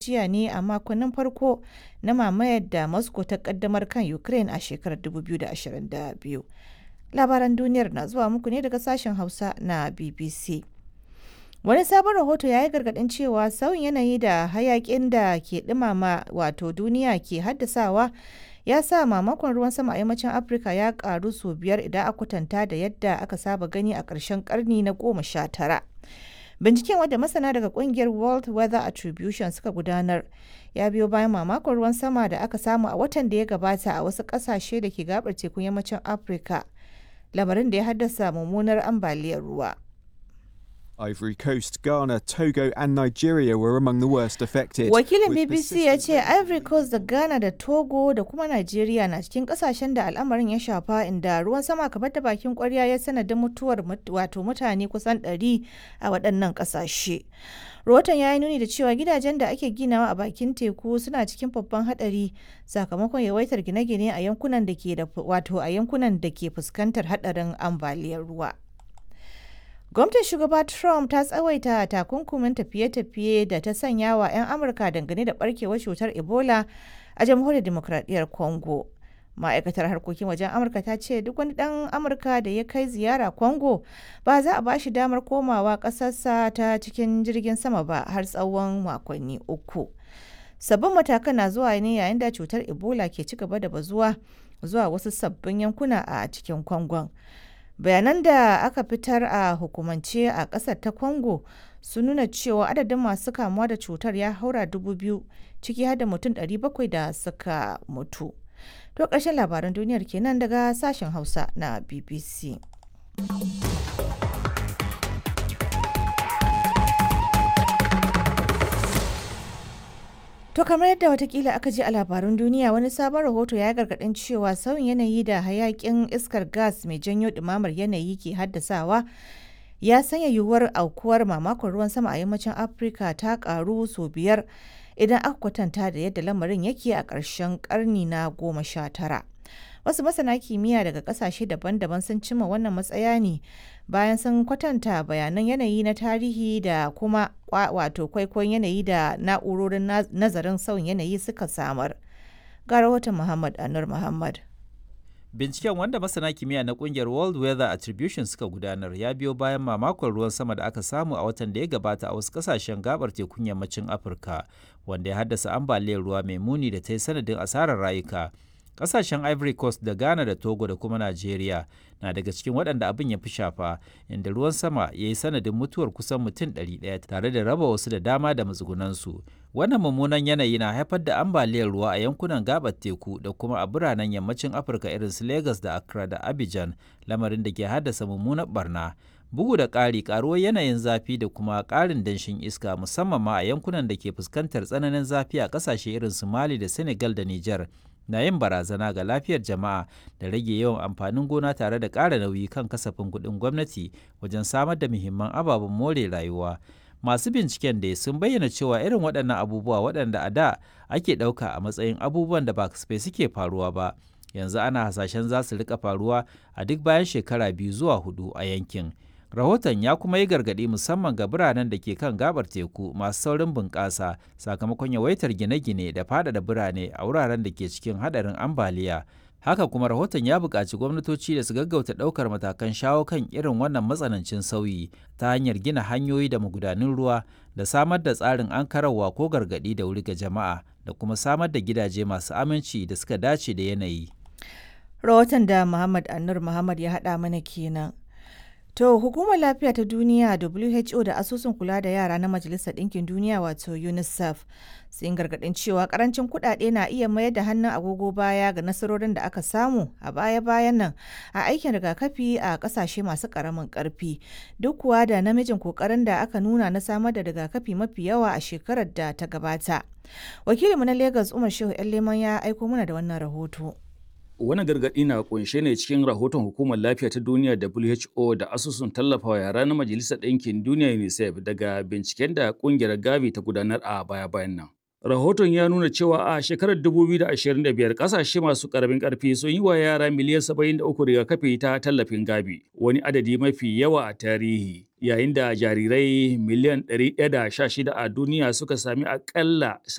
gajiya ne a makonnin farko na mamayar da Moscow ta kaddamar kan Ukraine a shekarar 2022. Labaran duniyar na zuwa muku ne daga sashen Hausa na BBC. Wani sabon rahoto ya yi gargaɗin cewa sauyin yanayi da hayaƙin da ke ɗumama wato duniya ke haddasawa ya sa mamakon ruwan sama a yammacin Afirka ya ƙaru sau biyar idan a kwatanta da yadda aka saba gani a ƙarshen ƙarni na goma sha tara. Binciken wanda masana daga ƙungiyar World Weather Attribution suka gudanar ya biyo bayan mamakon ruwan sama da aka samu a watan da ya gabata a wasu ƙasashe da ke gabar tekun yammacin Afirka, lamarin da ya haddasa mummunar ambaliyar ruwa. Ivory Coast, Ghana, Togo, and Nigeria were among the worst affected. Wakilin with BBC ya persistent ce Ivory Coast da Ghana da Togo da kuma Nigeria na cikin kasashen da al'amarin ya shafa inda ruwan sama kamar da bakin kwarya ya sanadin mutuwar mut- wato mutane kusan 100 a waɗannan ƙasashe. Rahoton ya yi nuni da cewa gidajen da ake ginawa a bakin teku suna cikin babban haɗari sakamakon yawaitar gine-gine a yankunan da ke da wato a yankunan da ke fuskantar haɗarin ambaliyar ruwa. Gwamnatin shugaba Trump ta tsawaita takunkumin tafiye-tafiye da ta sanya wa 'yan Amurka dangane da barkewar cutar Ebola a jamhuriyar demokradiyyar Congo. Ma'aikatar harkokin wajen Amurka ta ce duk wani ɗan Amurka da ya kai ziyara Congo ba za a ba shi damar komawa ƙasarsa ta cikin jirgin sama ba har tsawon makonni uku. Sabbin matakan na zuwa ne yayin da cutar Ebola ke ci gaba da bazuwa zuwa wasu sabbin yankuna a cikin Congon. bayanan da aka fitar a hukumance a kasar ta congo sun nuna cewa adadin masu kamuwa da cutar ya haura dubu biyu ciki har da mutum 700 da suka mutu to ƙarshen labaran duniyar kenan daga sashen hausa na bbc To kamar yadda watakila aka ji a labarun duniya wani sabon rahoto ya gargadin cewa sauyin yanayi da hayakin iskar gas mai janyo ɗumamar yanayi ke haddasawa ya sanya yiwuwar aukuwar mamakon ruwan sama a yammacin Afirka ta karu sau biyar idan aka kwatanta da yadda lamarin yake a ƙarshen ƙarni na goma sha tara. Wasu masana kimiyya daga ƙasashe daban-daban sun cimma wannan matsaya ne bayan sun kwatanta bayanan yanayi na tarihi da kuma kwa- wato kwaikwayon yanayi da na'urorin naz- nazarin sauyin yanayi suka samar. Ga rahoton Muhammad Anur Muhammad. Binciken wanda masana kimiyya na kungiyar World Weather Attribution suka gudanar ya biyo bayan mamakon ruwan sama da aka samu a watan da ya gabata a wasu kasashen gabar tekun yammacin Afirka, wanda ya haddasa ambaliyar ruwa mai muni da ta yi sanadin asarar rayuka. Kasashen Ivory Coast da Ghana da Togo da kuma Najeriya na daga cikin waɗanda abin ya fi shafa, inda ruwan sama ya yi sanadin mutuwar kusan mutum 100 tare da raba wasu da dama da matsugunansu. Wannan mummunan yanayi na haifar da ambaliyar ruwa a yankunan gabar teku da kuma a biranen yammacin Afirka irin su Lagos da Accra da Abidjan, lamarin da ke haddasa mummunar barna. Bugu da ƙari ƙaruwar yanayin zafi da kuma ƙarin danshin iska musamman ma a yankunan da ke fuskantar tsananin zafi a ƙasashe irin su Mali da Senegal da Nijar na yin barazana ga lafiyar jama'a da rage yawan amfanin gona tare da ƙara nauyi kan kasafin kuɗin gwamnati wajen samar da muhimman ababen more rayuwa. Masu binciken da sun bayyana cewa irin waɗannan abubuwa waɗanda a da ake ɗauka a matsayin abubuwan da ba kasafai suke faruwa ba, yanzu ana hasashen za su rika faruwa a duk bayan shekara biyu zuwa hudu a yankin. Rahoton ya kuma yi gargaɗi musamman ga biranen da ke kan gabar teku masu saurin bunƙasa sakamakon yawaitar gine-gine da faɗaɗa birane a wuraren da ke cikin haɗarin ambaliya. Haka kuma rahoton ya buƙaci gwamnatoci da su gaggauta ɗaukar matakan shawo kan irin wannan matsanancin sauyi ta hanyar gina hanyoyi da magudanun ruwa da samar da tsarin ankararwa ko gargaɗi da wuri ga jama'a da kuma samar da gidaje masu aminci da suka dace da yanayi. Rahoton da Muhammad Anur Muhammad ya haɗa mana kenan. To, Hukumar Lafiya ta Duniya WHO da Asusun Kula da Yara na Majalisar Ɗinkin Duniya wato UNICEF sun gargaɗin cewa ƙarancin kuɗaɗe na iya mayar da hannun agogo baya ga nasarorin da aka samu a baya-bayan nan a aikin rigakafi a ƙasashe masu ƙaramin ƙarfi. Duk kuwa da namijin ƙoƙarin da aka nuna na samar da rigakafi mafi yawa a shekarar da ta gabata. Wakilinmu na Lagos Umar Shehu 'yan Leman ya aiko mana da wannan rahoto. Wani gargaɗi na kunshe ne cikin rahoton Hukumar Lafiya ta Duniya WHO da asusun tallafawa yara na Majalisar Ɗinkin Duniya UNICEF daga binciken da ƙungiyar Gavi ta gudanar a baya-bayan nan. Rahoton ya nuna cewa a shekarar 2025 ƙasashe masu ƙaramin ƙarfi sun yi wa yara miliyan 73 rigakafi ta tallafin Gavi, wani adadi mafi yawa a tarihi. Yayin da jarirai miliyan 116 a duniya suka sami aƙalla